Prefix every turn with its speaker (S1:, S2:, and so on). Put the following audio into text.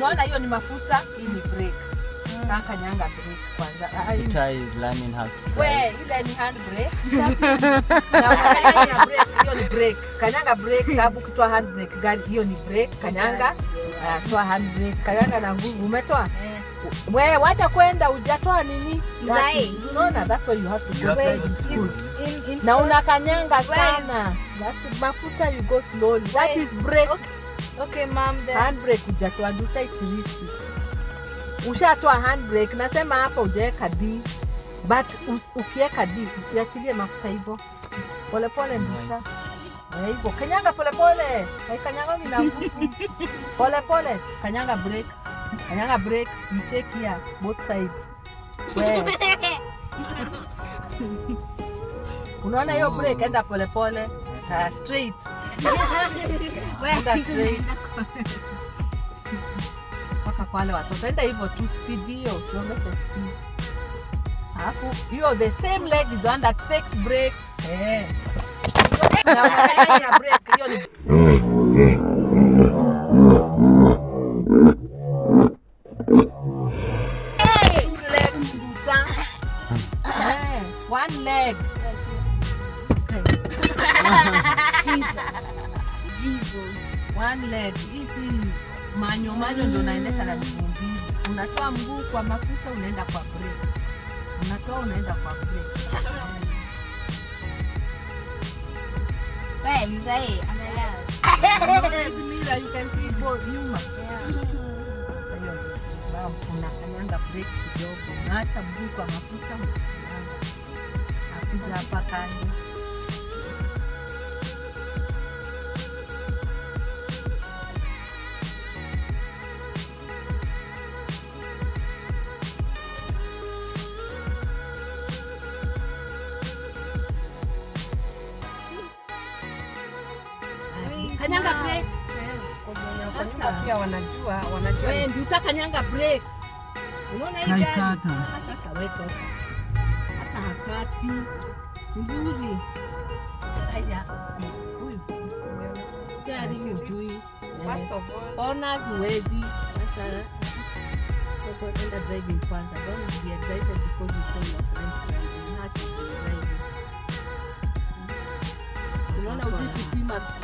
S1: unaona hiyo ni mafuta hii ni brake Kaa kanyanga brake kwanza Ah, hii ni-
S2: Peter is learning how to
S1: we
S2: drive.
S1: ile ni hand brake na ukanyanga brake hiyo ni brake kanyanga brake sababu ukitoa hand brake gari hiyo ni brake kanyanga ah, toa hand brake kanyanga na nguvu umetoa we wacha kwenda ujatoa nini
S3: Zai.
S1: unaona that's why you have to
S2: You
S1: go
S2: have to
S1: drive
S2: go
S1: school
S3: In, in
S1: na unakanyanga
S3: Where is-
S1: sana that mafuta you go slowly that
S3: Where-
S1: is brake
S3: Okay. Okay, mom, then.
S1: handbrake hujatoa duta it's risky ushatoa handbrake nasema hapa ujaweka d but us, ukiweka d usiachilie mafuta hivyo polepole nduta Eh, hivyo kanyanga polepole kanyanga na nguvu polepole kanyanga brake kanyanga brake you check here both sides we unaona hiyo brake enda polepole uh, straight enda straight mpaka kwa wale watoto enda hivyo tu speed hiyo usiongeze speed alafu hiyo the same leg is the one that takes breaks eh na unafanya break hiyo ni two leg nduta eh one leg
S3: Jesus.
S1: one leg hii si manyo manyo ndio unaendesha na miguu mbili unatoa mguu kwa mafuta unaenda kwa brake unatoa unaenda kwa brake
S3: Wewe mzee, angalia.
S1: Hizi mira you can see both nyuma Sasa hiyo ndio sababu unakanyanga brake kidogo unaacha mguu kwa mafuta unakanyanga akuja hapa kando kanyanga brake pia wanajua wanajua wewe ndio utakanyanga brakes unaona hii gari
S2: Naikata.
S1: Ah, sasa wewe toka hata hakati nzuri haya huyu steering ujui ona huwezi sasa sasa enda driving kwanza don't be excited because you saw your friend driving how should you be driving unaona ujui kupima